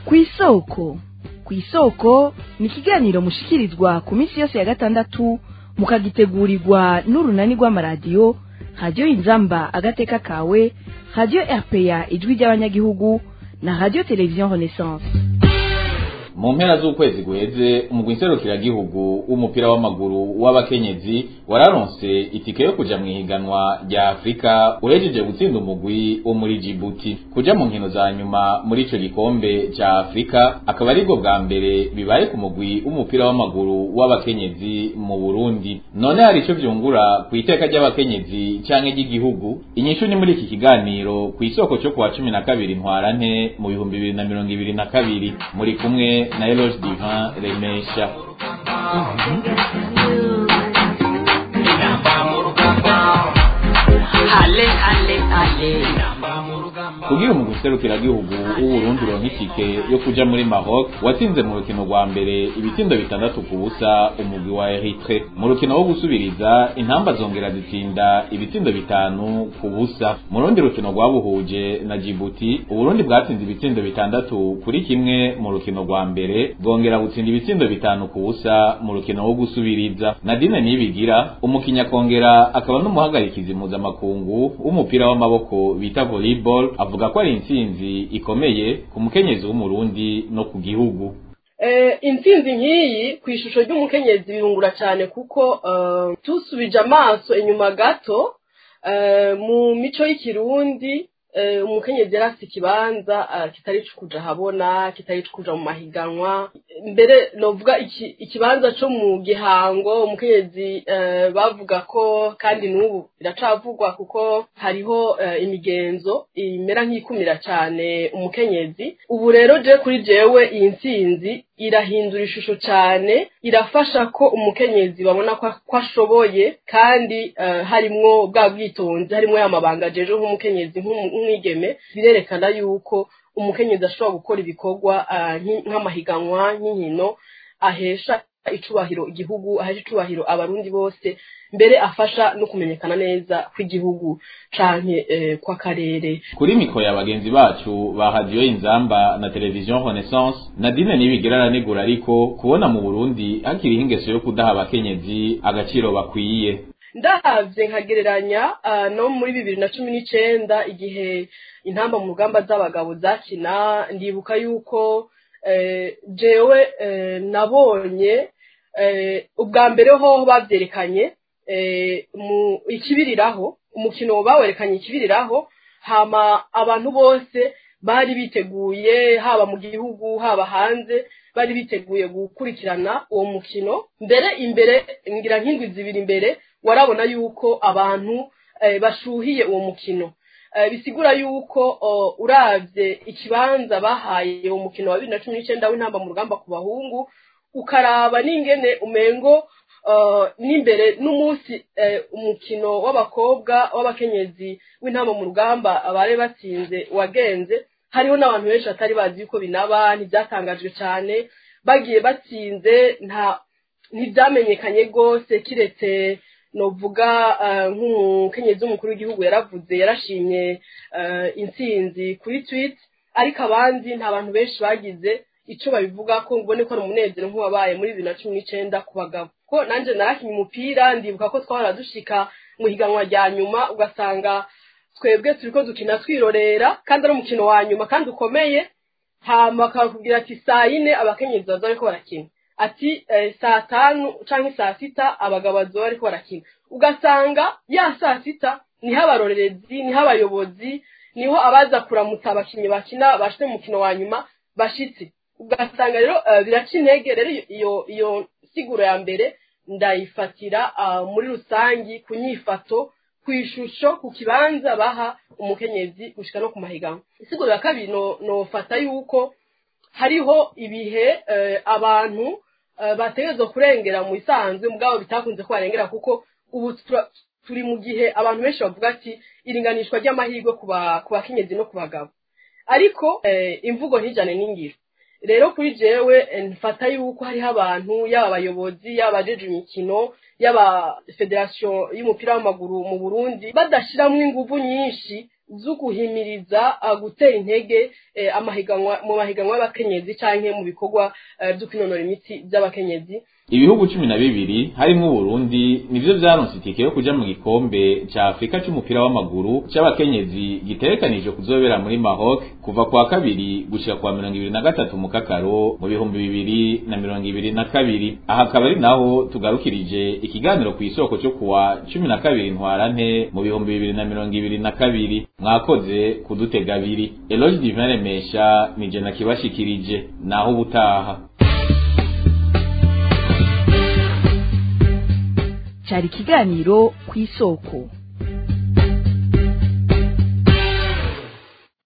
kw'isoko kw'isoko ni ikiganiro mushikirizwa ku minsi yose ya gatandatu mukagitegurirwa n'urunani rw'amaradiyo radiyo inzamba agateka kawe radiyo rpa ijwi ry'abanyagihugu na radiyo televiziyo renaissance mu mpera z'ukwezi guheze umugwi nserukiragihugu w'umupira w'amaguru w'abakenyezi wararonse itike yo kuja mu ihiganwa rya afurika uhejeje gutsinda umugwi wo muri jibuti kuja mu nkino za nyuma muri ico gikombe ca afurika akaba aribwo bwa mbere bibaye ku mugwi w'umupira w'amaguru w'abakenyezi mu burundi none hari ico vyungura ku iteka ry'abakenyezi canke ry'igihugu inyishu ni muri iki kiganiro ku isoko cyo kuwa cumi na kabiri ntwarante mu bihumbi bibiri na mirongo ibiri na kabiri muri kumwe na Eloge Divin Remesha ale ale ale kugira umugwi serukiragihugu w'uburundi uronka itike yo kuja muri Maroc watsinze mu rukino rwa mbere ibitsindo bitandatu ku busa umugwi wa Eritre mu rukino wo gusubiriza intamba zongera zitsinda ibitsindo bitanu ku busa mu rundi rukino rwabuhuje na Djibouti uburundi bwatsinze ibitsindo bitandatu kuri kimwe mu rukino rwa mbere bwongera gutsinda ibitsindo bitanu ku busa mu rukino wo gusubiriza Nadine Nibigira umukinya kongera akaba n'umuhagarikizi mpuzamakungu w'umupira w'amaboko bita volleyball avuga ko ari intsinzi ikomeye ku mukenyezi w'umurundi no ku gihugu intsinzi nk'iyi ku ishusho ry'umukenyezi birungura cyane kuko tusubije amaso inyuma gato mu mico y'ikirundi umukenyezi yari afite ikibanza kitari kuja habona kitari kuja mu mahiganwa mbere novuga ikibanza cyo mu gihango umukenyezi bavuga ko kandi n'ubu biracavugwa kuko hariho imigenzo imera nk'ikumira cyane umukenyezi ubu rero je kuri jewe iyi ntsinzi irahindura ishusho cyane irafasha ko umukenyezi babona ko ashoboye kandi harimwo bwa bwitonzi harimwo ya mabanga ajeje nk'umukenyezi nk'umwigeme birerekana yuko umukenyezi ashobora gukora ibikorwa nk'amahiganwa nk'inkino ahesha icubahiro igihugu ahesha icubahiro abarundi bose mbere afasha no kumenyekana neza kw'igihugu canke kw'akarere kuri miko ya bagenzi bacu ba radiyo inzamba na televiziyo renaissance nadine nibigira aranegura ariko kubona mu burundi hakiriho ingeso yo kudaha abakenyezi agaciro bakwiye ndavye nkagereranya no muri bibiri na cumi n'icenda igihe intamba mu rugamba z'abagabo zakina ndibuka yuko jewe nabonye ubwa mbere ho bavyerekanye mu ikibiriraho umukino bawerekanye ikibiriraho hama abantu bose bari biteguye haba mu gihugu haba hanze bari biteguye gukurikirana uwo mukino mbere imbere ngira nk'indwi zibiri imbere warabona yuko abantu bashuhiye uwo mukino bisigura yuko uravye ikibanza bahaye uwo mukino wa bibiri na cumi n'icenda w'intamba mu rugamba ku bahungu ukaraba n'ingene umengo n'imbere n'umunsi umukino w'abakobwa w'abakenyezi w'intamba mu rugamba bari batsinze wagenze hariho n'abantu benshi batari bazi yuko binaba ntibyatangajwe cyane bagiye batsinze nta ntibyamenyekanye rwose kiretse novuga nk'umukenyezi w'umukuru w'igihugu yaravuze yarashimye intsinzi kuri twit ariko abandi nta bantu benshi bagize icyo babivuga ko mbone ko ari umunezero nk'uwabaye muri bibiri na cumi n'icenda ku bagabo ko nanjye narakinnye umupira ndibuka ko twahora dushika mu higanwa rya nyuma ugasanga twebwe turi ko dukina twirorera kandi ari umukino wa nyuma kandi ukomeye hama bakakubwira ati saa yine abakenyezi baza bariko barakina ati saa tanu canke saa sita abagabo bazoba bariko barakina ugasanga ya saa sita niho abarorerezi niho abayobozi niho abaza kuramutsa abakinnyi bakina bashite mu mukino wa nyuma bashitse ugasanga rero biraca intege rero iyo iyo siguro ya mbere ndayifatira muri rusangi ku nyifato ku ishusho ku kibanza baha umukenyezi gushika no ku mahiganwa isiguro ya kabiri nofata yuko hariho ibihe abantu bategerezwa kurengera mu isanzwe mugabo bitakunze ko barengera kuko ubu turi mu gihe abantu benshi bavuga ati iringanishwa ry'amahirwe ku bakenyezi no ku bagabo ariko imvugo ntijyane n'ingiro rero kuri jewe mfata yuko hariho abantu yaba abayobozi yaba abajeje imikino yaba federasiyo y'umupira w'amaguru mu burundi badashyiramo ingufu nyinshi zo guhimiriza uh, gutera intege eh, amahiganwa mu mahiganwa y'abakenyezi canke mu bikorwa eh, vyo kwinonora imitsi by'abakenyezi ibihugu cumi na bibiri harimwo uburundi nivyo vyaronse itike yo kuja mu gikombe ca afurika c'umupira w'amaguru c'abakenyezi gitegekanijwe kuzobera muri maroc kuva kwa kabiri gushika kwa mirongo ibiri na gatatu mu kakaro mu bihumbi bibiri na mirongo ibiri na kabiri aha akaba ari naho tugarukirije ikiganiro ku isoko cyo kuwa cumi na kabiri ntwarante mu bihumbi bibiri na mirongo ibiri na kabiri mwakoze kudutega abiri eloge divin remesha nije nakibashikirije naho ubutaha cyari ikiganiro ku isoko